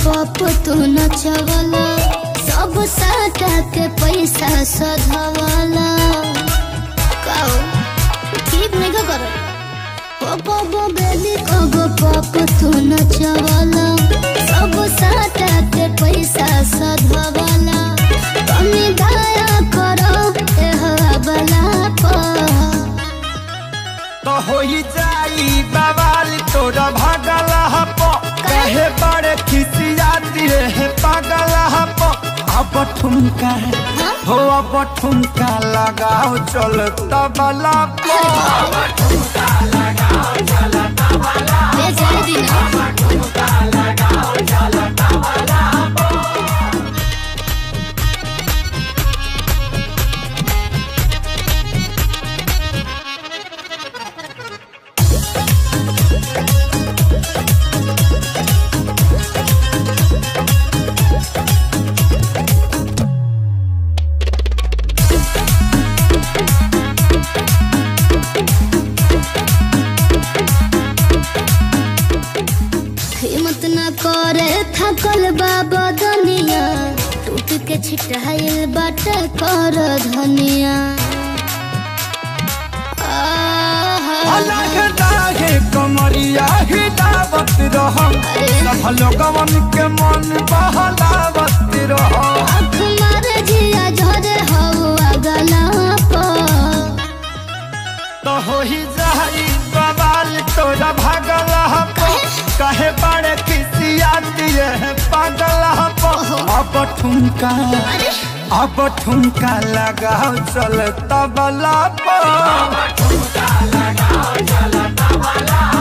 पप तू नचवला सब साटा के पैसा सधवला काओ ठीक नहीं का करो पप बो बेली कगो पप तू नचवला सब साटा के पैसा सधवला कमी दया करो ए हवाला पर तो होई जाई बवाल तोरा भागल हप कहे बड़े खिसियाती रे पागल हप अब ठुमका हो अब ठुमका लगाओ चल तबला पर ले जाए दिना हिम्मत न करे थकल बाबा दुनिया टूट के छिटाइल बाटे कर धनिया आहा। अलग दागे कमरिया हिलावत रह सब लोगवन के मन बहलावत रह आँख मारे जिया झरे हवा गला पर तो होई जाई बवाल तोरा भागल हप कहे बड़े खिसिया दिए पागल हप अब ठुमका अब ठुमका लगाओ चल तबला पर